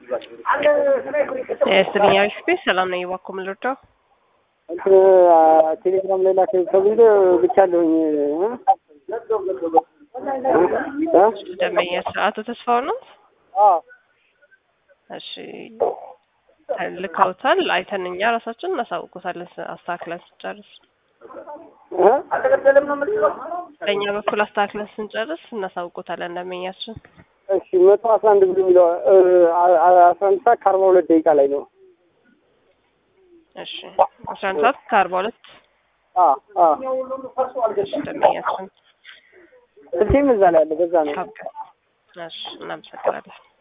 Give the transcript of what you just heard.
ስትልኛ ሽ ሰላም ነኝ። እባክዎ ምን ልርዳው? እንትን ቴሌግራም ላይ ላክ ተብሎ ብቻ አለሁኝ ደንበኛ አቶ ተስፋው ነው። እሺ ልካውታል። አይተን እኛ ራሳችን እናሳውቆታለን አስተካክለን ስንጨርስ በእኛ በኩል አስተካክለን ስንጨርስ እናሳውቆታለን ደንበኛችን። እሺ መቶ አስራ አንድ ብሎ የሚለው አስራ አንድ ሰዓት ከአርባ ሁለት ደቂቃ ላይ ነው። እሺ አስራ አንድ ሰዓት ከአርባ ሁለት ደንበኛችን ስልኬም እዛ ላይ አለ። በዛ ነው። እሺ እናመሰግናለን።